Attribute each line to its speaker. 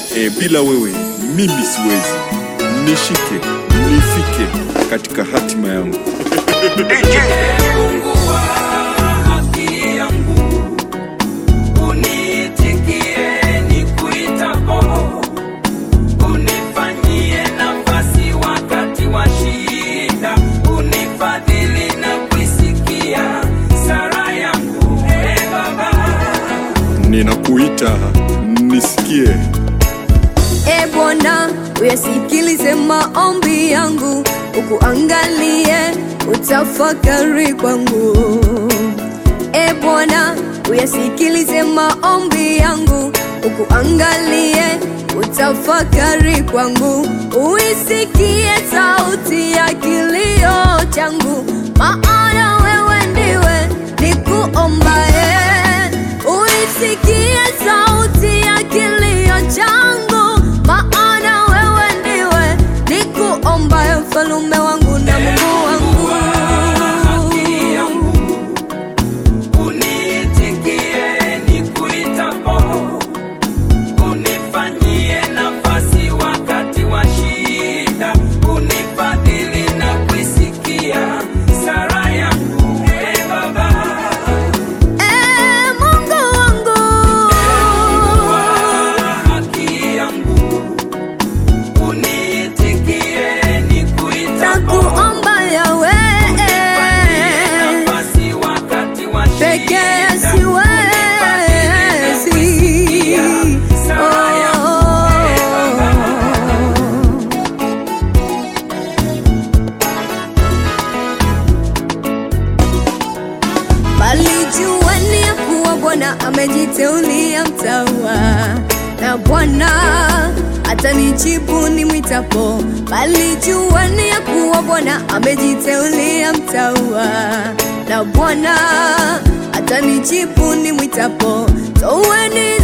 Speaker 1: E, bila wewe mimi siwezi. Nishike, nifike katika hatima yangu.
Speaker 2: Mungu wa haki yangu, uniitikie nikuitapo, unifanyie nafasi wakati wa shida, unifadhili na kuisikia sala yangu, e Baba.
Speaker 1: Ninakuita, nisikie.
Speaker 3: E Bwana, uyasikilize maombi yangu, ukuangalie utafakari kwangu. E Bwana, uyasikilize maombi yangu, ukuangalie utafakari kwangu, uisikie sauti ya kilio changu, maana wewe ndiwe nikuombaye. Uisikie sauti ya kilio changu, maana wewe ndiwe nikuombaye, mfalume wangu na Mungu wangu.
Speaker 2: haki yangu, uniitikie nikuitapo, unifanyie nafasi wakati wa shida, unifadhili na kuisikia sala yangu, e Baba.
Speaker 3: E Mungu wangu,
Speaker 2: Wa haki yangu, uniitikie nikuitapo,
Speaker 3: nakuomba Yawe,
Speaker 2: unifanyie nafasi wakati wa
Speaker 3: pekee
Speaker 2: shida,
Speaker 3: siwezi.
Speaker 2: sala yangu, e Baba.
Speaker 3: bali jueni ya kuwa Bwana amejiteulia mtawa, na Bwana atanijibu nimwitapo. Bali jueni ya kuwa Bwana amejiteulia mtawa, na Bwana atanijibu nimwitapo. Toweni